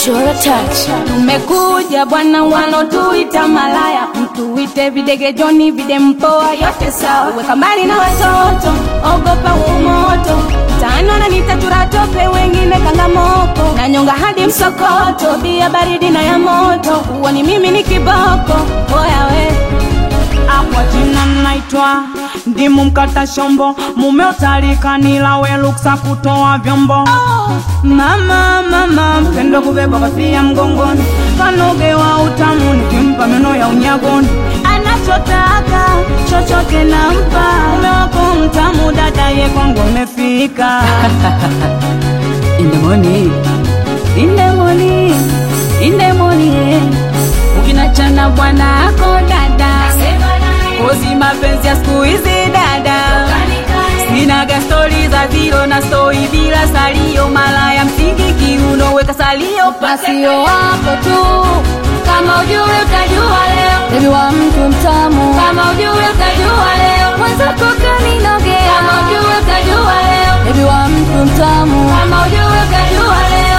Chora touch. Tumekuja bwana, wanotuita malaya, mtuite videge Joni, vide mpoa, yote sawa. Weka mbali na watoto, ogopa umoto, tano na nitachura tope, wengine kangamoko, na nyonga hadi msokoto, bia baridi na ya moto, uoni mimi ni kiboko, oya we Kwa jina naitwa ndimu mkata shombo, mume utalikanila we luksa kutoa vyombo. Mama mama mpendo kubeba kofia mgongoni, kanogewa utamu nikimpa meno ya unyagoni. Anachotaka chochote nampa, mume wako mtamu, dada ye kwangu umefika. In the morning, in the morning, in the morning, ukinachana bwana ako dada kozi mapenzi ya siku hizi dada sinaga stori za zero na stori bila salio malaya msingi kiuno weka salio Masio wako tu, kama ujue utajua leo, Baby wa mtu mtamu. kama ujue utajua leo, Mwenzako kaninogea. kama ujue utajua leo, Baby wa mtu mtamu. kama ujue utajua leo.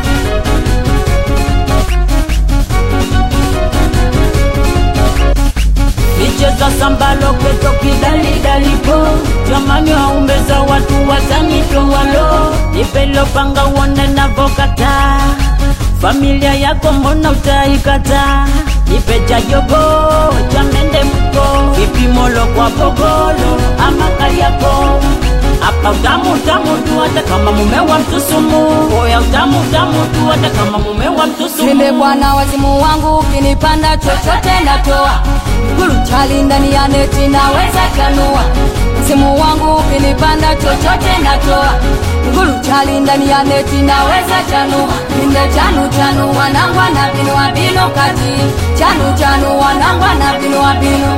micheza sambalo keto kidalidalipo jamani waumbeza watu watanitowalo nipelopanga uone navokata familia yako mbona utaikata nipeja jogo chamende mko vipimolo kwa pogolo ama kariako hapa utamu utamu tu hata kama mume wa mtusumu oya utamu utamu tu hata kama mume wa mtusumu Nile bwana wazimu wangu ukinipanda chochote natoa Guru chali ndani ya neti naweza chanua Msimu wangu ukinipanda chochote natoa Guru chali ndani ya neti naweza chanua Inde chanu chanu wanangwa na binu wa binu kati Chanu chanu wanangwa na binu wa binu